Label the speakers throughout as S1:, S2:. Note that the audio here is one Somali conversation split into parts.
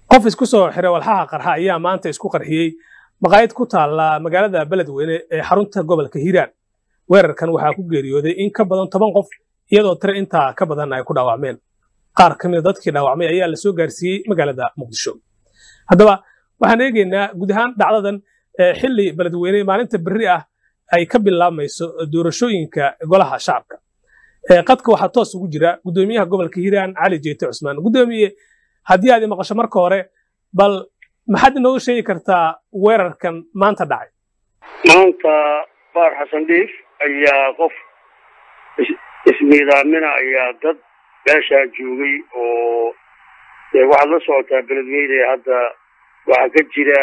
S1: qof isku soo xiray walxaha qarxa ayaa maanta isku qarxiyey maqaayad ku taalla magaalada beledweyne ee xarunta gobolka hiiraan weerarkan waxaa ku geeriyooday in ka badan toban qof iyadoo tiro intaa ka badan ay ku dhaawacmeen qaar ka mida dadkii dhaawacmay ayaa la soo gaarsiiyey magaalada muqdisho haddaba waxaan eegaynaa guud ahaan dhacdadan xilli beledweyne maalinta berri ah ay ka bilaabmayso doorashooyinka golaha shacabka qadka waxaa toos ugu jira guddoomiyaha gobolka hiiraan cali jeete cusmaan guddoomiye haddii aad maqasho marka hore bal maxaad inooga sheegi kartaa weerarkan maanta dhacay
S2: maanta baar xasan dhiif ayaa qof ismiidaamina ayaa dad meeshaa joogay oo waxaad la socotaa beledweyne hadda waxaa ka jira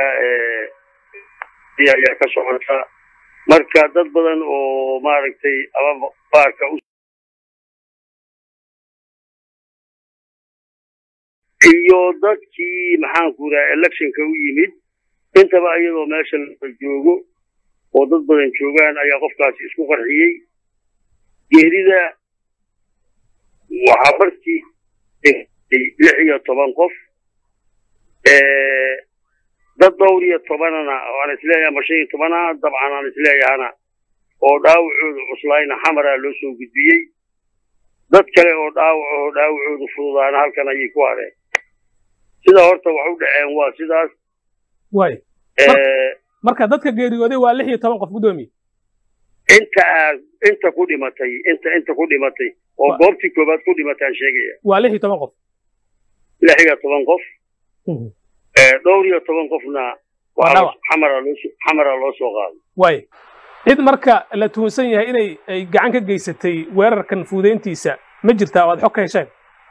S2: ayaa ka socota marka dad badan oo maaragtay ama baarka iyo dadkii maxaanku yidhaha electionka u yimid intaba iyadoo meesha la joogo oo dad badan joogaan ayaa qofkaasi isku qarxiyey geerida waxaa markii lix iyo toban qof dad dhowr iyo tobanana aan isleeyahay ama shan iyo tobana dabcan aan isleeyahana oo dhaawacooda cuslayna xamaraa loo soo gudbiyey dad kale oo dhaawac oo dhaawacooda fududaana halkan ayay ku hadheen sidaa horta wax u dhaceen waa sidaas
S1: way marka dadka geeriyooday waa lix iyo toban qof guddoomiye
S2: inta aad inta ku dhimatay inta inta ku dhimatay oo goobtii koobaad ku dhimatay aan sheegaya
S1: waa lix iyo toban qof
S2: lix iyo toban qof dhowr iyo toban qofna xamara loo xamara loo soo qaaday
S1: way cid marka la tuhunsan yahay inay ay gacan ka geysatay weerarkan fuudeyntiisa ma jirtaa oo aad xog ka hesheen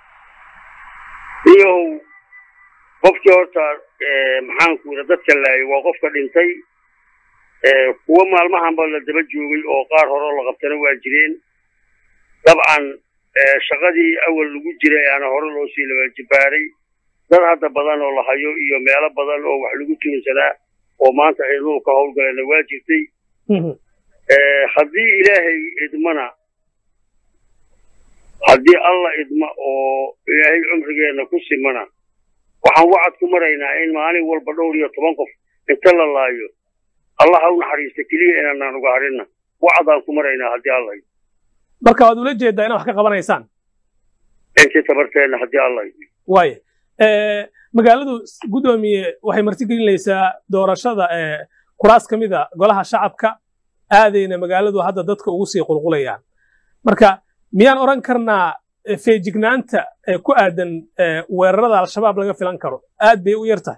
S2: iyow qofkii horta maxaanku yidha dadka laayay waa qofka dhintay kuwa maalmahanba la daba joogay oo qaar hore la qabtana waa jireen dabcan shaqadii awal lagu jiray aana hore loo sii labajibaaray dad hadda badan oo la hayo iyo meelo badan oo wax lagu tuunsanaa oo maanta ciidamadu ka howlgalana waa jirtay haddii ilaahay idmana haddii alla idma oo ilaahay cumrigeenna ku simana waxaan wacad ku maraynaa in maalin walba dhowr iyo toban qof inta la laayo allah ha u naxariista keliya inaanaan uga hadhinna wacadaan ku maraynaa haddii alla idmo
S1: marka waad ula jeedaa inaad wax ka qabanaysaan
S2: intii tabarteenna haddii alla idmo
S1: waaya magaaladu guddoomiye waxay martigelinaysaa doorashada kuraas ka mida golaha shacabka aadayna magaaladu hadda dadka ugu sii qulqulayaan marka miyaan odhan karnaa feejignaanta ku aadan weerarada al-shabaab laga filan karo aad bay u yar tahay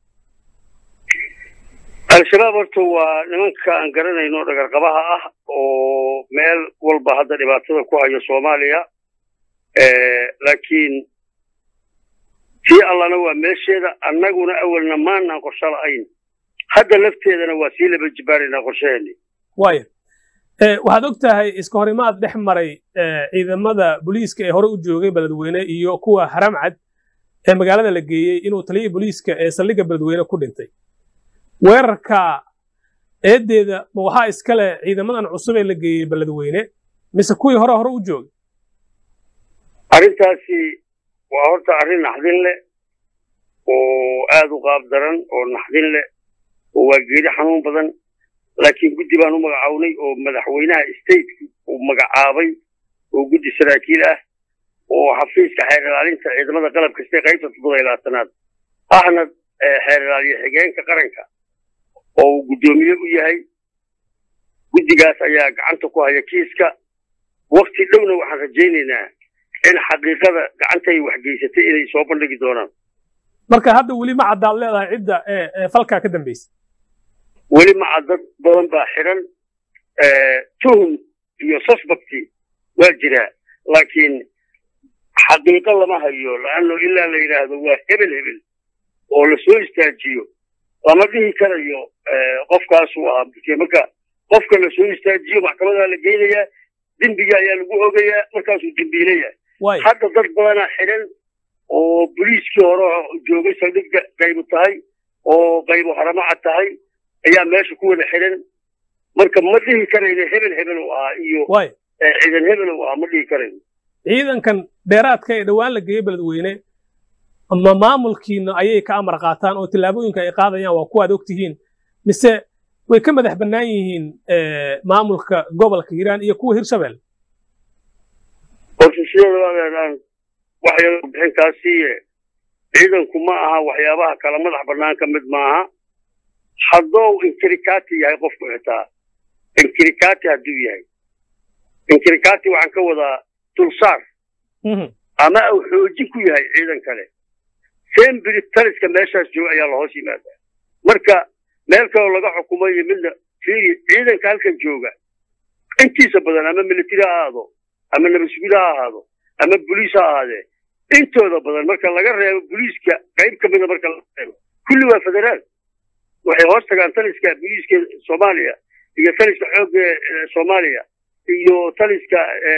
S2: al-shabaab horta waa nimanka aan garanayno dhagarqabaha ah oo meel walba hadda dhibaatada ku hayo soomaaliya laakiin tii allana waa meesheeda annaguna awalna maanaan qorsho la'ayn hadda lafteedana waa sii laba jibaaraynaa qorshaheeni
S1: waaya waxaad og tahay iska horimaad dhex maray ciidamada booliiska ee hore u joogay beledweyne iyo kuwa haramcad ee magaalada la geeyey inuu taliyii booliiska ee saldhigga beledweyne ku dhintay weerarka eeddeeda ma waxaa iskale ciidamadan cusub ee la geeyey beledweyne mise kuwii hore hore u joogay
S2: arrintaasi waa horta arrin naxdin leh oo aad u qaab daran oo naxdin leh oo waa geeri xanuun badan laakiin guddi baan u magacawnay oo madaxweynaha stateka uu magacaabay oo guddi saraakiil ah oo xafiiska xeer ilaalinta ciidamada qalab kasta qaybta toddoba iyo labaatanaad ahna xeer ilaaliye xigeenka qaranka oo uu guddoomiye u yahay guddigaas ayaa gacanta ku haya kiiska wakti dhowna waxaan rajaynaynaa in xaqiiqada gacantay wax geysatay inay soo bandhigi doonaan
S1: marka hadda weli ma caddaad leedahay cidda ee falkaa ka dambaysa
S2: weli maca dad badan baa xidhan tuhum iyo suspecti waa jiraa laakiin xaqiiqo lama hayo laanno ilaa la yidhaahdo waa hebel hebel oo la soo istaajiyo lama dhihi karayo qofkaasuu ahaa marka qofka la soo istaajiyo maxkamadaa la geynayaa dembiga ayaa lagu ogayaa markaasuu dembiilayaa hadda dad badanaa xidhan oo boliiskii hore joogay saldhigga qaybu tahay oo qaybu haramacad tahay ayaa meesha ku wada xidhan marka ma dhihi karayno hebel hebel u ahaa iyo ciidan hebel u ahaa ma dhihi karayno
S1: ciidankan dheeraadka ee dhowaan la geeyey beledweyne ma maamulkiina ayay ka amar qaataan oo tillaabooyinka ay qaadayaan waa kuwaad ogtihiin mise way ka madax bannaan yihiin maamulka gobolka hiiraan iyo kuwa hirshabelle
S2: horta sideeda adeeraan waxyar bixinkaasiiye ciidanku ma aha waxyaabaha kala madax bannaan ka mid maaha haddou inkirikati yahay qofku xitaa inkirikati hadduu yahay inkirikati waxaan ka wadaa dulsaar ama uu xoojin ku yahay ciidan kale sembiri taliska meeshaas jooga ayaa lahoos yimaadaa marka meel kaloo laga xukumo iyo midna fiiri ciidanka halkan jooga intiisa badan ama military ha ahaado ama nabadsuguud ha ahaado ama boliis ha ahaadee intooda badan marka laga reebo boliiska qayb ka mida marka laga reebo kulli waa federaal waxay hoos tagaan taliska boliiska soomaaliya iyo taliska xoogga soomaaliya iyo taliska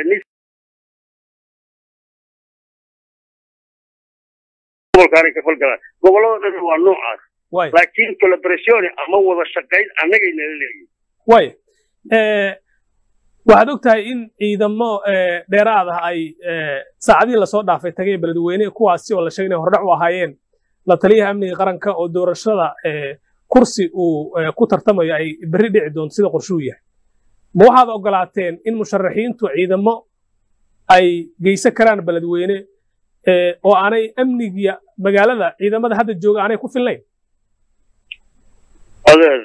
S2: gobolkaanay ka falgalaan gobollada dhan waa noocaas laakiin collaboratione ama wada shaqayn annagay nala leeyihin
S1: way waxaad og tahay in ciidamo dheeraad ah ay saacadihii lasoo dhaafay tagay beledweyne kuwaasi oo la sheegay inay hordhac u ahaayeen la taliyaha amniga qaranka oo doorashada kursi uu ku tartamayo ay berri dhici doonto sida qorshuu yahay ma waxaad ogolaateen in musharaxiintu ciidamo ay geysan karaan beledweyne oo aanay amnigiya magaalada ciidamada hadda jooga aanay ku filnayn
S2: adeer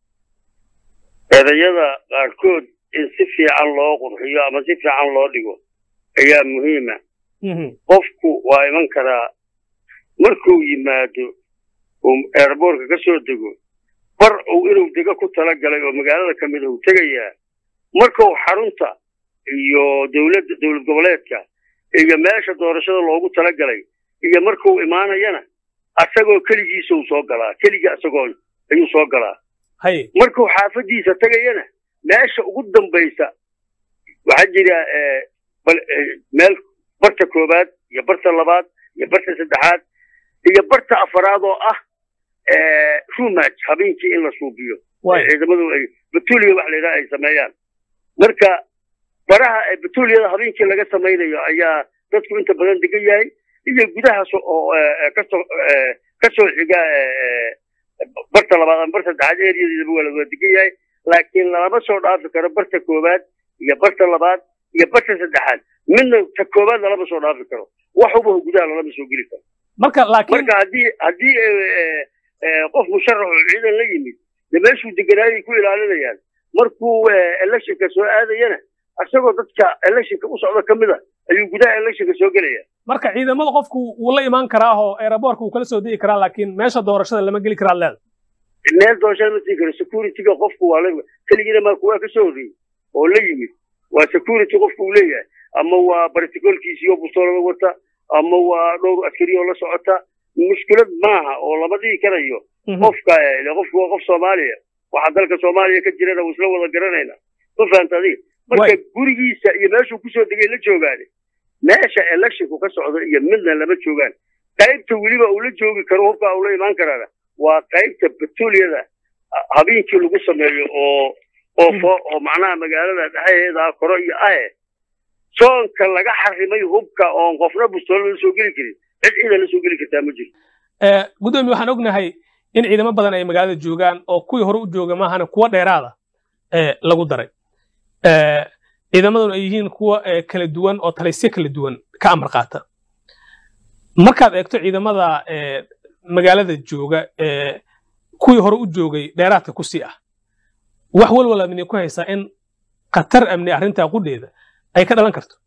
S2: erayada qaarkood in si fiican loo qurxiyo ama si fiican loo dhigo ayaa muhiima qofku waa iman karaa markuu yimaado uu eerboorka ka soo dego bar uu inuu dego ku tala galay oo magaalada ka mid uu tegayaa markuu xarunta iyo dowladda dowlad goboleedka iyo meesha doorashada loogu tala galay iyo markuu imaanayana asagoo keligiisa uu soo galaa keliga asagoo ayuu soo galaa markuu xaafadiisa tegayana meesha ugu dambaysa waxaa jira meel barta koowaad iyo barta labaad iyo barta saddexaad iyo barta afaraad oo ah rumaj habeenkii in la suubiyo ciidamadu ay batuliya wax laydhaha ay sameeyaan marka baraha batuliyada habeenkii laga samaynayo ayaa dadku inta badan degan yahay iyo gudahaas oo kasoo kasoo xiga barta labaad ama barta saddexaad ereyadeedaba waa lawada degan yahay laakiin lalama soo dhaafi karo barta koowaad iyo barta labaad iyo barta saddexaad midna ta koowaad lalama soo dhaafi karo waxuba gudaha lalama soo geli karo
S1: marka laakiin
S2: marka haddii haddii qof musharax oo ciidan la yimid de meeshuu deganaayay ku ilaalinayaan markuu electionka soo aadayana isagoo dadka electionka u socda ka mid a ayuu gudaha electionka soo gelaya
S1: marka ciidamada qofku wuu la imaan karaa oo aeroboortka wuu kala soo degi karaa laakiin meesha doorashada lama geli karaa leeda
S2: meel doorashada ma sii karo securityga qofku waa la keligiina maa kuwaa ka soo horreeyey oo la yimid waa security qofku uu leeyahay ama waa barticolkiisiyo bustoolada wata ama waa dhowr askari oo la socota mushkilad maaha oo lama dhihi karayo qofka qofku waa qof soomaaliya waxa dalka soomaaliya ka jirana isla wada garanayna ma fahanta adiga marka gurigiisa iyo meeshuu kusoo degay la joogaane meesha electionku ka socdo iyo midna lama joogaan qaybta weliba uu la joogi karo hubka uu la imaan karaana waa qaybta batuliyada habeenkii lagu sameeyo oo oo oo macnaha magaalada dhexdeeda koro iyo ahe soonka laga xarimay hubka oon qofna bustoolo la soo geli karin cid ciidan la soo geli kartaa ma jirto
S1: gudoomiye waxaan ognahay in ciidamo badan ay magaalada joogaan oo kuwii hore u jooga maahana kuwa dheeraada lagu daray ciidamaduna ay yihiin kuwa kala duwan oo talisyo kala duwan ka amar qaata markaad eegto ciidamada magaalada jooga kuwii hore u joogay dheeraadka ku sii ah wax walwala mini ku haysaa in khatar amni arrintaa qudheeda ay ka dhalan karto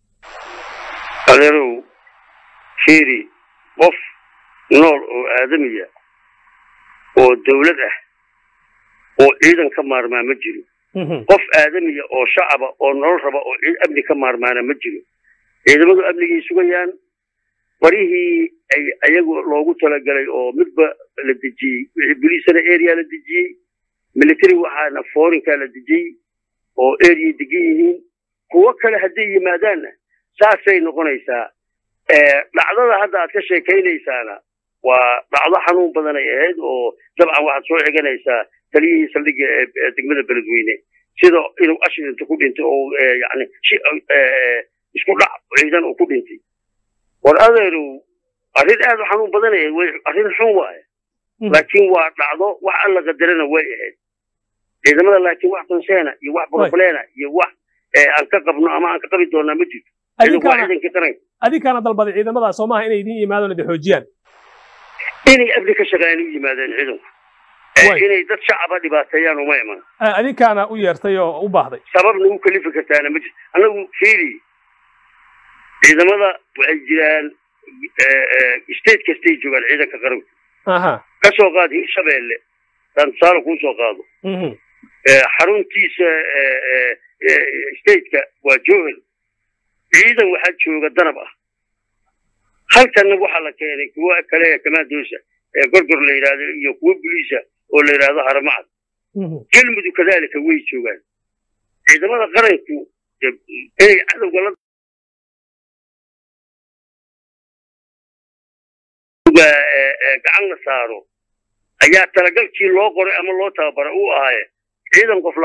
S2: adeerow fiiri qof nool oo aadamiya oo dawlad ah oo ciidan ka maarmaa ma jiro qof aadamiya oo shacaba oo nolol raba oo amni ka maarmaana ma jiro ciidamadu amnigay sugayaan barihii ay ayagu loogu talagalay oo midba la dejiyey wixii boliisana area la dejiyey military waxaana forinkaa la dejiyey oo area degan yihiin kuwo kale hadday yimaadaanna saasay noqonaysaa dhacdada hadda aad ka sheekaynaysaana waa dhacdo xanuun badan ay ahayd oo dabcan waxaad soo xiganaysaa taliyihii saldhigga ee degmada beledweyne sida inuu ashrinta ku dhintay oo yani isku dhac ciidan uu ku dhintay war adeerow arrin aad u xanuun badanaya way arrin xun waaye laakiin waa dhacdo wax alla qadarana way ahayd ciidamada laakiin wax konseena iyo wax brobleena iyo wax aan ka qabno ama aan ka qabi doonaa ma jirto ciidanku waa ciidankii qaranka
S1: adinkaana dalbaday ciidamada soo maaha inay idin yimaadaan idi xoojiyaan
S2: inay amni ka shaqeeyaan u yimaadeen ciidanku inay dad shacaba dhibaateeyaan uma iman
S1: adinkaana u yeertay oo u baahday
S2: sababna u kalifi kartaana ma jirto annagu fiiri ciidamada waxay jiraan state kastay joogaan ciidanka qaranku ka soo qaad hirshabeelle daan tusaale kuu soo qaado xaruntiisa stateka waa joohel ciidan waxaa jooga danab ah halkanna waxaa la keenay kuwa kale kamaadosa ee gorgor la yidhahdo iyo kuwa buliisa oo la yidhahdo haramacad galmudug kadaalika way joogaan ciidamada qaranku inay cadowga la gacan la saaro ayaa talagalkii loo qoray ama loo tababara uu ahaaye ciidan qof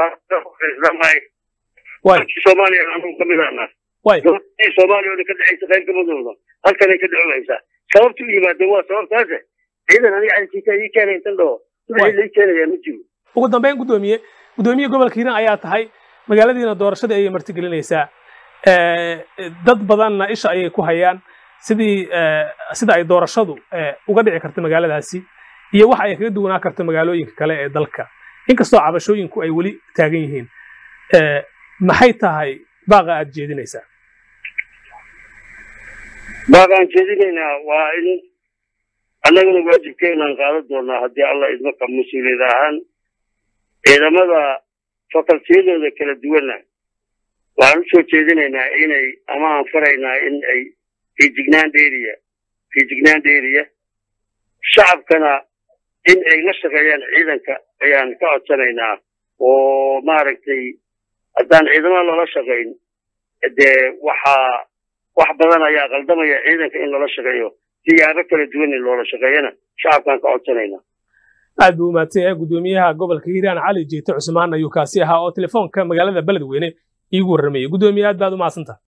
S2: soomaaliya anugu ka mid ahna soomaaliya oo dhan ka dhexaysa qayb kamadooda halkanay ka dhexohaysaa sababta u yimaadeen waa sababtaase ciidan aniga cadkiisa ii keenay intan dhaho wixii lai keenayaa ma jiro
S1: ugu dambeyn guddoomiye guddoomiye gobolka hiiraan ayaa tahay magaaladiina doorashadii ayay martigelinaysaa dad badanna isha ayay ku hayaan sidii sida ay doorashadu uga dhici karta magaaladaasi iyo waxa ay kaga duwanaa karta magaalooyinka kale ee dalka inkastoo cabashooyinku ay weli taagan yihiin maxay tahay baaqa aad jeedinaysaa
S2: baaqa aan jeedinaynaa waa in annaguna waajibkeenaan qaadan doonaa haddii alla idmaka mas-uuliyad ahaan ciidamada fakaltiyadooda kala duwanna waxaan u soo jeedinaynaa inay ama aan faraynaa in ay fiijignaan dheeriya fiijignaan dheeriya shacabkana in ay la shaqeeyaan ciidanka ayaan ka codsanaynaa oo maaragtay haddaan ciidamada lala shaqayn dee waxaa wax badan ayaa qaldamaya ciidanka in lala shaqeeyo siyaabo kala duwan in loola shaqeeyana shacabkaan ka codsanaynaa
S1: aad buu umaadsan yahay guddoomiyaha gobolka hiiraan cali jeete cusmaan ayuu kaasi ahaa oo telefoonka magaalada beledweyne iigu warramayay guddoomiye aad baad u mahadsantaha